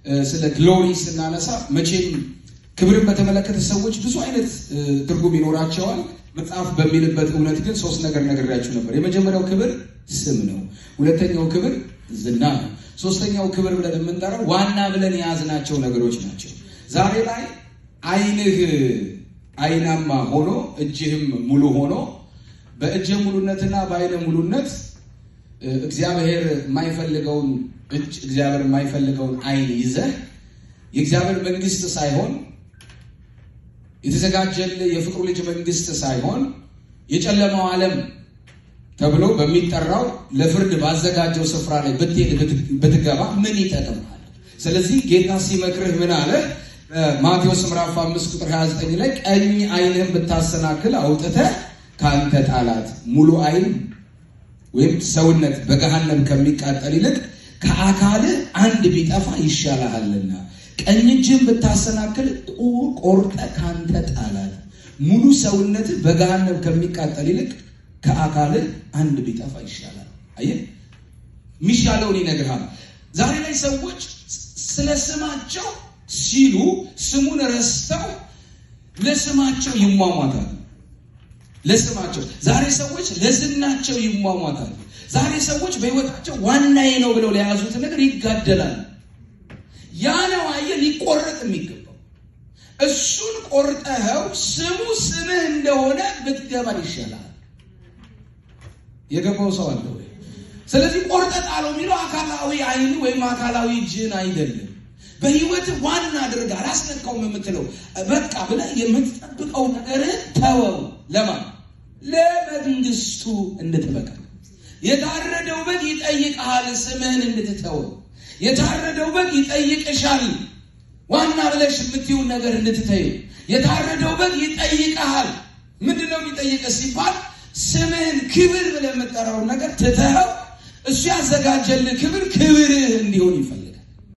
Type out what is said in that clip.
ስለ ግሎሪ ስናነሳ መቼም ክብርን በተመለከተ ሰዎች ብዙ አይነት ትርጉም ይኖራቸዋል። መጽሐፍ በሚልበት እውነት ግን ሶስት ነገር ነግሬያችሁ ነበር። የመጀመሪያው ክብር ስም ነው። ሁለተኛው ክብር ዝና ነው። ሶስተኛው ክብር ብለን የምንጠራው ዋና ብለን የያዝናቸው ነገሮች ናቸው። ዛሬ ላይ ዓይንህ አይናማ ሆኖ እጅህም ሙሉ ሆኖ በእጅ ሙሉነትና በአይነ ሙሉነት እግዚአብሔር የማይፈልገውን እጅ እግዚአብሔር የማይፈልገውን አይን ይዘህ የእግዚአብሔር መንግስት ሳይሆን የተዘጋጀልህ የፍቅሩ ልጅ መንግስት ሳይሆን የጨለማው ዓለም ተብሎ በሚጠራው ለፍርድ ባዘጋጀው ስፍራ ላይ ብትሄድ ብትገባ ምን ይጠቅምሃል? ስለዚህ ጌታ ሲመክርህ ምን አለ? ማቴዎስ ምዕራፍ 5 ቁጥር 29 ላይ ቀኝ አይንህን ብታሰናክል አውጥተህ ከአንተ ጣላት። ሙሉ አይን ወይም ሰውነት በገሃነም ከሚቃጠል ይልቅ ከአካልህ አንድ ቢጠፋ ይሻልሃልና ቀኝ እጅህን ብታሰናክል ቆርጠህ ከአንተ ጣላት። ሙሉ ሰውነትህ በገሃነም ከሚቃጠል ይልቅ ከአካልህ አንድ ቢጠፋ ይሻላል። አየህ፣ የሚሻለውን ይነግርሃል። ዛሬ ላይ ሰዎች ስለ ስማቸው ሲሉ ስሙን ረስተው ለስማቸው ይሟሟታሉ። ለስማቸው ዛሬ ሰዎች ለዝናቸው ይሟሟታሉ። ዛሬ ሰዎች በሕይወታቸው ዋናዬ ነው ብለው ለያዙት ነገር ይጋደላሉ። ያ ነው አየህ ሊቆረጥ የሚገባው። እሱን ቆርጠኸው ስሙ ስምህ እንደሆነ ብትገባ ይሻላል። የገባው ሰው አለ ወይ? ስለዚህ ቆርጠ ጣለው የሚለው አካላዊ አይን ወይም አካላዊ እጅን አይደለም። በህይወት ዋና አድርጋ አላስነካውም የምትለው በቃ ብለህ የምትጠብቀው ነገር ተወው። ለማን ለመንግስቱ እንድትበቃ የታረደው በግ ይጠይቅሃል፣ ስምህን እንድትተወው። የታረደው በግ ይጠይቅሻል፣ ዋና ብለሽ የምትይውን ነገር እንድትተዩ። የታረደው በግ ይጠይቅሃል። ምንድን ነው የሚጠይቅህ ሲባል ስምህን ክብር ብለህ የምጠራውን ነገር ትተኸው እሱ ያዘጋጀልህ ክብር ክብርህ እንዲሆን ይፈልጋል።